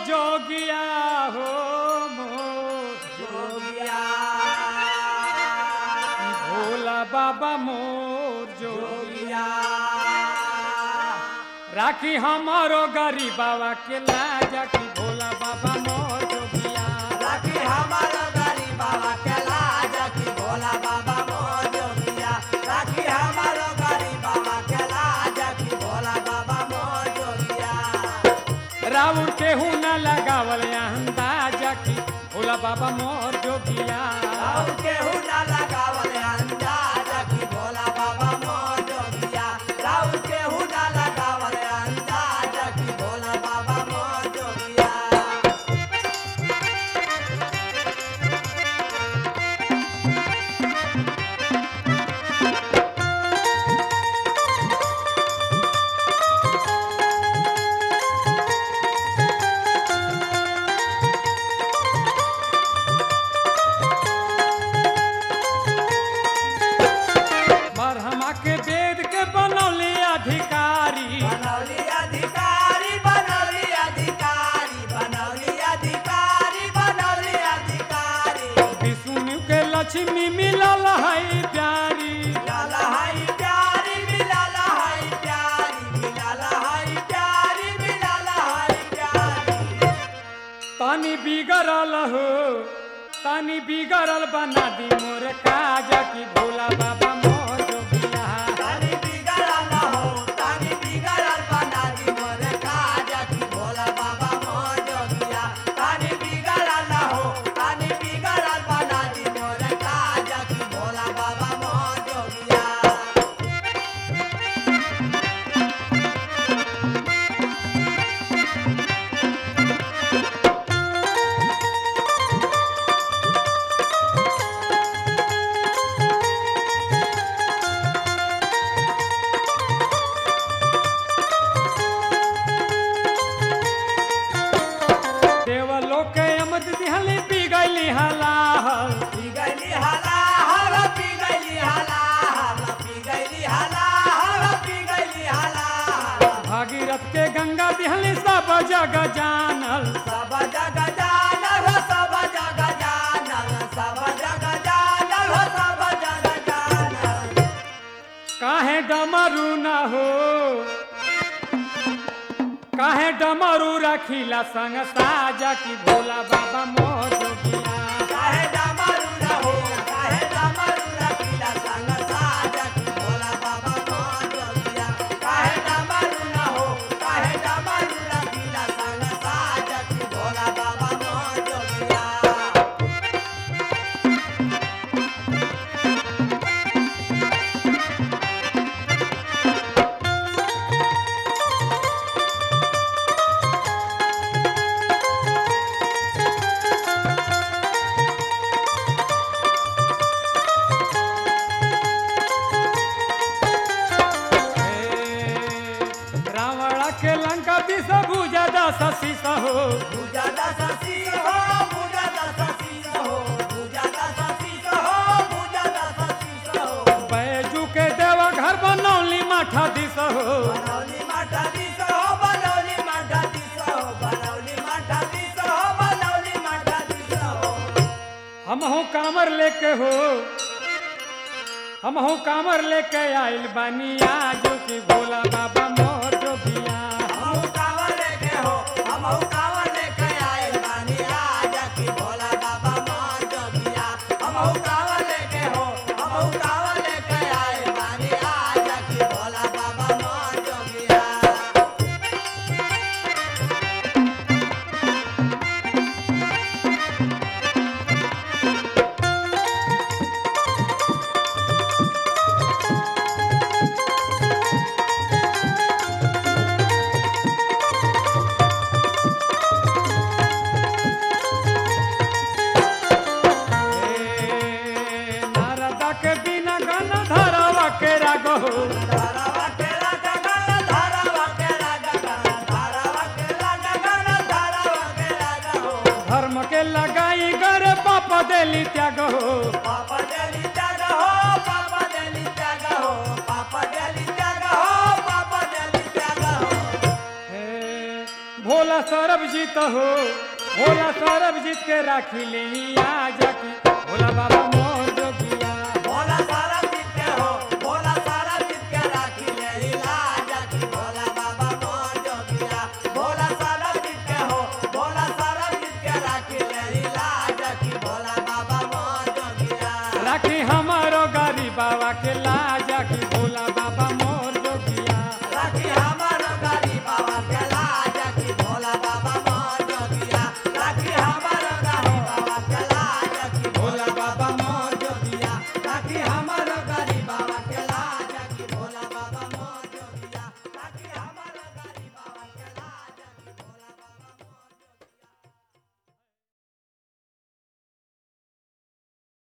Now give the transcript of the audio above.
जोगिया हो मोर जोगिया भोला बाबा मोर जोगिया जोगिया राखी हमारो गरीबावा के लाजा की भोला बाबा मोर जोगिया राखी हमारा गरीब बाबा के लाज की भोला बाबा मोर जोगिया राखी हमारा गरीब बाबा के लाज की भोला बाबा मोर जोगिया राउर केहू न लगावल अंदाजा की भोला बाबा मोर जोगिया और केहू ना लगावल अंदाज की भोला बाबा मोर जोगिया और केहू ना लगावल अंदाज की भोला बाबा मोर जोगिया मरहमा के वेद के बनौले अधिकारी बनौली अधिकारी बनौली अधिकारी बनौली अधिकारी बनौली अधिकारी विष्णु के लक्ष्मी मिलल है प्यारी मिलाल हाई प्यारी मिलाल हाई प्यारी मिलाल हाई प्यारी मिलाल हाई प्यारी तनी बिगड़ल हो तनी बिगड़ल बना दी मोर काजा की भोला बाबा मोर जोगिया तानी बिगड़ल हो तानी बिगड़ल बना दी मोर काज की भोला बाबा मोर जोगिया तानी बिगड़ल हो तानी बिगड़ल बना दी मोर काज की भोला बाबा मोर जोगिया देवलोक के अमद दिहली बिगली हलाहल पी गईली हाला हवा पी गईली हाला हवा पी गईली हाला हवा पी गईली हाला भागीरथ के गंगा दिहली सब जग जानल सब जग जानल हो सब जग जानल सब जग जानल हो सब जग जानल काहे डमरू न हो काहे डमरू रखीला संग साजा की भोला बाबा मोर जोगिया काहे डमरू न हो काहे डमरू रखीला संग साजा की भोला बाबा मोर जोगिया काहे डमरू न हो काहे डमरू रखीला संग साजा की भोला बाबा मोर जोगिया हे, रावण के लंका दिस भुजा दस शीस हो पूजा दस शीश हो पूजा दस शीश हो पूजा दस शीश हो पूजा दस शीश हो बैजू के देवा घर बनौली माठा दिस हो बनौली माठा दिस हो बनौली माठा दिस हो बनौली माठा दिस हो बनौली माठा दिस हो हम हो कामर लेके हो हम हो कामर लेके आइल बानी आजू की भोला बाबा मोर जोगिया हमहु कांवर लेके हो हमहु कांवर लेके आए बानी आजा की भोला बाबा मोर जोगिया हमहु कांवर लेके हो हमहु कांवर लेके आए बानी आजा की भोला बाबा मोर जोगिया हे, नारदा के बिना गन धरवा के राग हो धारावा केला जगन धारावा केला जगन धारावा केला जगन धारावा केला जगन धर्म के लगाई गर पाप देली त्याग हो पापा देली त्याग हो पापा देली त्याग हो पापा देली त्याग हो पापा देली त्याग हो हे, भोला भोला सौरभ जीत हो भोला सौरभ जीत के राखी ले आ जाकी भोला बाबा मोर